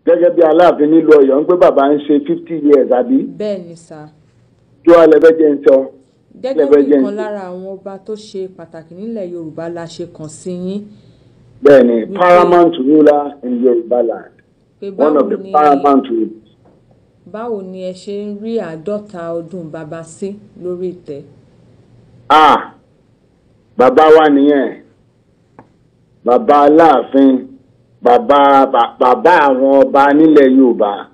gẹ́gẹ́ bí aláàfin nílùú ọ̀yọ́ ń pé bàbá ń ṣe fifty years àbí bẹ́ẹ̀ ni sà kí wàá lẹ́fẹ́ jẹ́ ń sọ gẹ́gẹ́ Lẹ́fẹ́ bí jẹ́ ìkan ń- lára àwọn ọba tó ṣe pàtàkì nílẹ̀ yorùbá la ṣe kàn sí yín bẹ́ẹ̀ ni Wípé- paramount ruler in yorùbá land pé one báwo of the ni paramount rulers. báwo ni ẹ ṣe ń rí àádọ́ta ọdún bàbá sí lórí ìtẹ́ ah bàbá wa nìyẹn bàbá aláàfin bàbá bà- bàbá àwọn ọba nílẹ̀ yorùbá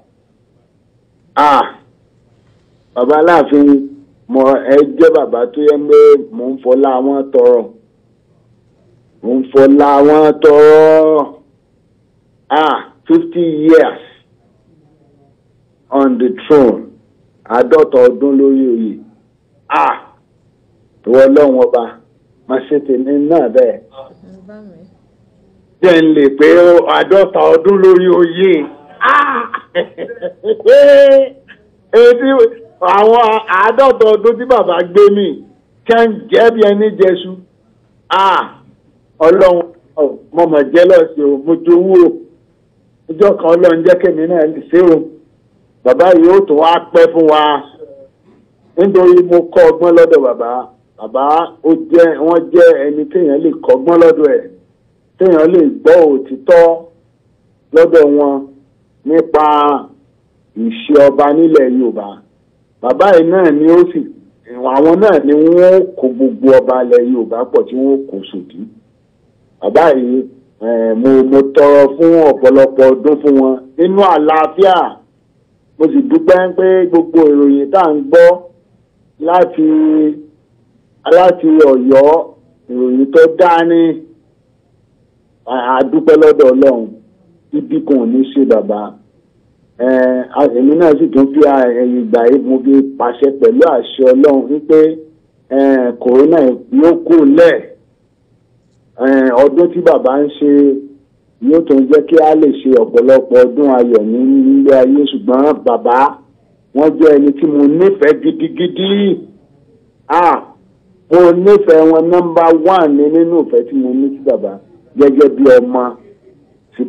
ah bàbá aláàfin mo ẹ jẹ́ bàbá tó yẹ pé mò ń fọlá wọn tọrọ mò ń fọlá wọn tọrọ ah fifty years on the throne àádọ́ta ọdún lórí oyè ah ìwọ ọlọ́run ọba máa ṣe tèmi náà bẹ́ẹ̀. bá mi. jẹ́ ń lè pé àádọ́ta ọdún lórí oyè. Ah! Etí àwọn àádọ́ta ọdún tí bàbá gbé mi kẹ́ ń jẹ́ bí ẹni jẹṣu. Ah! ọlọ́run ọ̀, mo mọ̀ jẹ́ lọ́sẹ̀ o mo jowú o ọjọ́ kan ọlọ́run jẹ́ kémi náà lè ṣe o bàbá yìí ó tún wá pẹ́ fún wa nítorí mo kọ́ ọgbọ́n lọ́dọ̀ bàbá bàbá ó jẹ́ wọ́n jẹ́ ẹni téèyàn lè kọ́gbọ́n lọ́dọ̀ ẹ̀ téèyàn lè gbọ́ òtítọ́ lọ́dọ̀ wọn nípa ìṣe ọba nílẹ̀ yorùbá bàbá yìí náà ni ó sì àwọn náà ni wọ́n kó gbogbo ọba ilẹ̀ yorùbá pọ̀ tí wọ́n kó sòdí bàbá yìí eh, mo mo tọrọ fún ọ̀pọ̀lọpọ̀ ọdún fún wọn nínú àlàáfíà mo sì dúpẹ́ pé gbogbo ìròyìn tá à ń gbọ́ láti láti ọ̀yọ́ ìròyìn tó dá ní àdúpẹ́ lọ́dọ̀ ọlọ́run ibi kan ò ní ṣe bàbá Eh, a- èmi náà sì tún fi ẹ̀yìn ìgbà yìí mo fi pàṣẹ pẹ̀lú àṣẹ ọlọ́run wípé eh, kòrónà yóò kú lẹ̀ Eh, ọdún tí bàbá ń ṣe yóò tún jẹ́ kí a lè ṣe ọ̀pọ̀lọpọ̀ ọdún ayọ̀ ní ilé ayé ṣùgbọ́n bàbá wọ́n jẹ́ ẹni tí mo nífẹ̀ẹ́ gidigidi ah mo nífẹ̀ẹ́ wọn nọ́mbà one ní nínú ìfẹ́ tí mo ní sí bàbá gẹ́gẹ́ bí ọmọ sí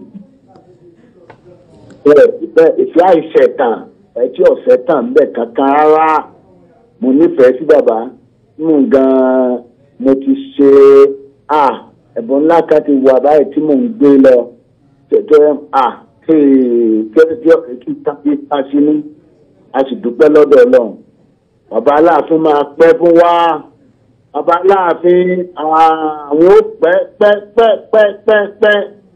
bẹ́ẹ̀ bẹ́ẹ̀ ìfẹ́ àìṣẹ̀tàn ẹtí ọ̀sẹ̀ tàn bẹ́ẹ̀ kankan rárá mo nífẹ̀ẹ́ sí bàbá mú gan-an mo ti ṣe à ẹ̀bùn ńlá kan ti wà báyìí tí mò ń gbé lọ tẹ̀tẹ̀ à tẹ́tẹ́ kí ta sí ní a sì dúpẹ́ lọ́dọ̀ ọlọ́run bàbá aláàfin máa pẹ́ fún wa bàbá aláàfin àwọn ó pẹ́ pẹ́ pẹ́ pẹ́ pẹ́ pẹ́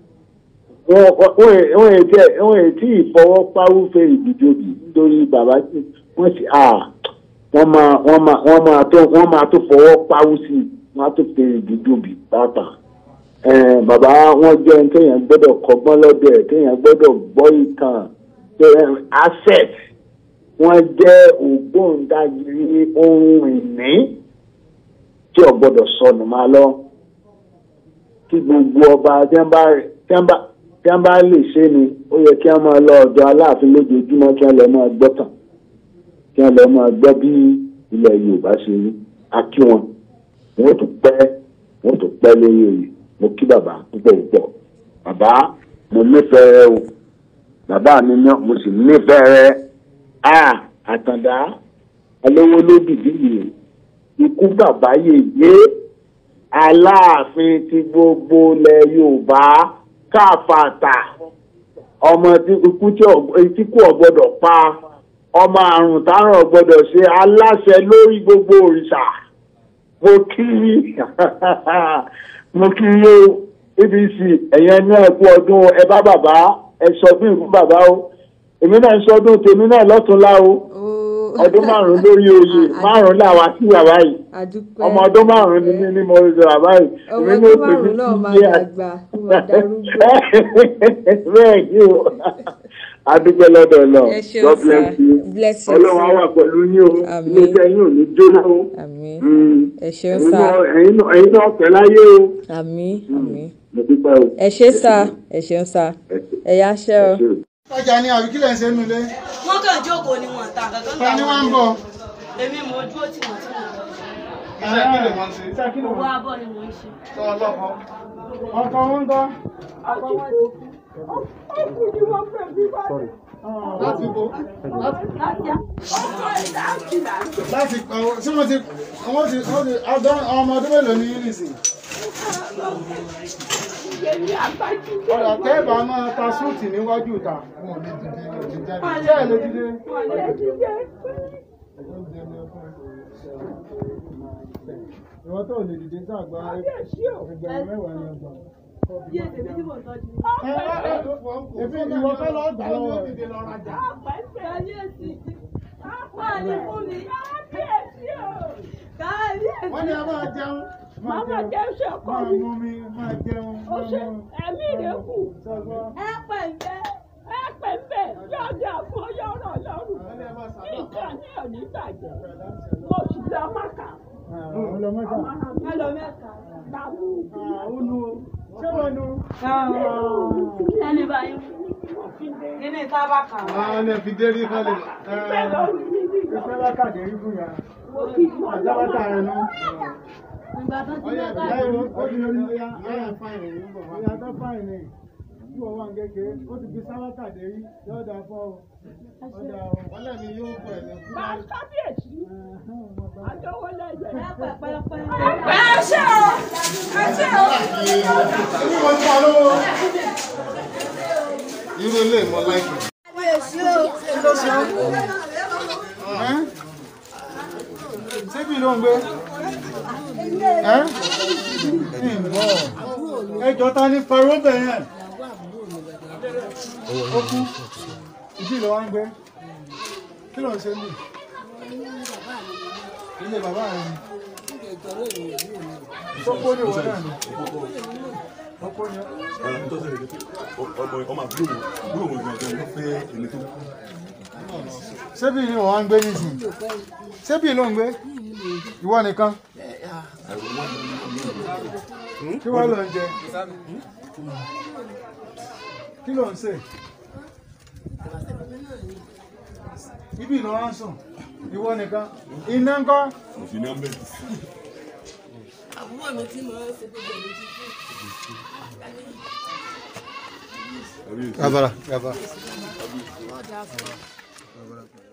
wọ́n ètí wọ́n ètí ìfọwọ́páwúfẹ́ ìdíjọ́bì nítorí bàbá tí wọ́n sì à wọ́n máa wọ́n máa wọ́n máa tó wọ́n máa tó fọwọ́ páwú sí i wọ́n á tó fẹ́ ìdíjọ́bì pàápàá. bàbá wọn jẹ́ ẹni téèyàn gbọ́dọ̀ kọ́gbọ́n lọ́dọ̀ ẹ̀ téèyàn gbọ́dọ̀ gbọ́ ìtàn asset wọ́n jẹ́ ògbóǹdagìrì ohun ìní tí ò gbọ́dọ̀ sọnù máa lọ kí gbogbo ọba tí wọ́n bá tí wọ́n bá tí wọ́n bá lè ṣe ni ó yẹ kí wọ́n máa lọ ọ̀dọ̀ aláàfin lójoojúmọ́ kí wọ́n lọ máa gbọ́ tàn kí wọ́n lọ máa gbọ́ bí ilẹ̀ yorùbá ṣe rí a kí wọn wọ́n tún pẹ́ wọ́n tún pẹ́ lórí oyè mo kí bàbá púpọ̀ púpọ̀ bàbá mo nífẹ̀ẹ́ rẹ o bàbá mi náà mo sì nífẹ̀ẹ́ rẹ a àtàndá alówó lódìdí yìí ikú bàbá yèyé aláàfin ti gbogbo ilẹ̀ yorùbá káfàtà ọmọ tí ikú tí kú ọgbọdọ pa ọmọ àrùn tárùn ọgbọdọ ṣe aláṣẹ lórí gbogbo òrìṣà mo kí mo kí yó abc ẹ̀yẹn ní ẹ̀kú ọdún ẹ bá bàbá ẹ sọdún ìlú bàbá o èmi náà ń sọdún tèmi náà lọ́túnlá o ọdún márùn lórí oyè márùn làwa sí bàbá yìí ọmọ ọdún márùn ni mí ní mo sọ bàbá yìí ọmọ ọdún márùn náà máa dàgbà ó máa darúgbó. bẹ́ẹ̀ ni o adúpẹ́ lọ́dọ̀ lọ Ẹ ṣeun god sir. bless you Bless you, ọlọ́run á sir. wà pẹ̀lú yín o Àmín. ilé-iṣẹ́ yín ò ní jóná o àmín Mm. ẹ ṣeun Ẹ̀yin sá náà- ẹ̀yin náà ẹ̀yin náà pẹ́ láyé o àmín àmín mo dúpẹ́ o. ẹ ṣe sá ẹ ṣeun sá ẹ yá ṣe o. Ẹ ṣé o. ọjà ni àbí kílẹ̀ ń ṣe nulẹ̀ wọ́n kàn jókòó ni wọ́n ta kankan ta ni wọ́n ń bọ̀. èmi mo dúró tí mo tí mo lọ iṣẹ́ kí lè wọ́n ṣe iṣẹ́ kí lè owó wọ́n abọ́ ni mo ń ṣe. ṣe ọlọ́kọ. ọkọ wọn ń kọ́. ọkọ wọn ti kú láti bo láti àwọn tí wọ́n ti wọ́n ti wọ́n ti ọdún ọmọ ọdún mélòó ní nísìn. ọ̀rọ̀ tẹ́ẹ̀bà máa ta súùtì níwájú ìta. wọn ò lè dìde wọn ò lè jáde. ṣé ẹ lè dìde. ìwọ tó lè dìde sàgbà ẹgbẹ̀rún mẹ́wàá ni ọgbà. Ebi ìwọ fẹ́ lọ gbà lọ́wọ́ rẹ̀. Wọ́n ní a máa jẹun. Máa máa jẹun ṣe ọkọ Máa mi. mú mi, máa jẹun. Ó ṣe ẹ̀mí rẹ̀ kù. Sọ́gbọ́n. Ẹ pẹ̀lẹ́, ẹ pẹ̀lẹ́, yọ̀dà fún yọ̀rọ̀ lọ́rùn. Ìjà ní òní bàjẹ́. Mo sì lọ mọ́kà. Àwọn lọ mẹ́ta. Ẹ lọ mẹ́ta. Bàbú. Àwọn nu. Ṣé wọ́n nu? ẹni báyìí kí ni sábà kàn wá. Àwọn ẹ̀ fi dérí kọ́lé. Bẹ́ẹ̀ ló rí mi ní ìlú. Ìfẹ́ bá kàdé rí fún ya. Mo kì í mọ̀ Àjábátà rẹ̀ nu. ìgbà tó ti Ọyá lọ́ka ìyá ìwọ ó ti lórí ọyá ọyá fáìnì ní bọ̀ wá. Ọyá tó fáìnì. Bí wọ́n wà ń kékeré, ó ti fi sáwákà dé rí. Yóò dáa fọ́ o. Ọjà o. Wọ́n lẹ́mi yóò pọ̀ ẹ̀mí fún Bá kábíyèsí. Àjọwọ́ lẹ́yìn. pẹ́pẹ́pẹ́. Ẹ ṣe o! Ẹ ṣe o! Irú wọn pa lówó. Irú ilé ìmọ̀ láìpẹ́. Ẹ́? Ṣébí ló ń gbé? Ẹ́? Ní ìbọ̀. Ẹjọ́ ta ní faró bẹ̀rẹ̀. Ó kú. Ìdí ìlọ wa ń gbé. Kí ló ń ṣe mí? Ilé bàbá rẹ̀ ni. Sọ́kó ní ìwọ náà ni. Sọ́kó ní ọmọ àbúrò àbúrò wọn gbọ́dọ̀ ló fẹ́ ẹni tó ṣébí ni wọ́n ń gbé nísìn ṣébí ló ń gbé ìwọ nìkan kí wọ́n lọ ń jẹ kí ló ń ṣe ibi ló wá ń sùn ìwọ nìkan iná ńkọ́ òfin náà mẹ. gabara gabara.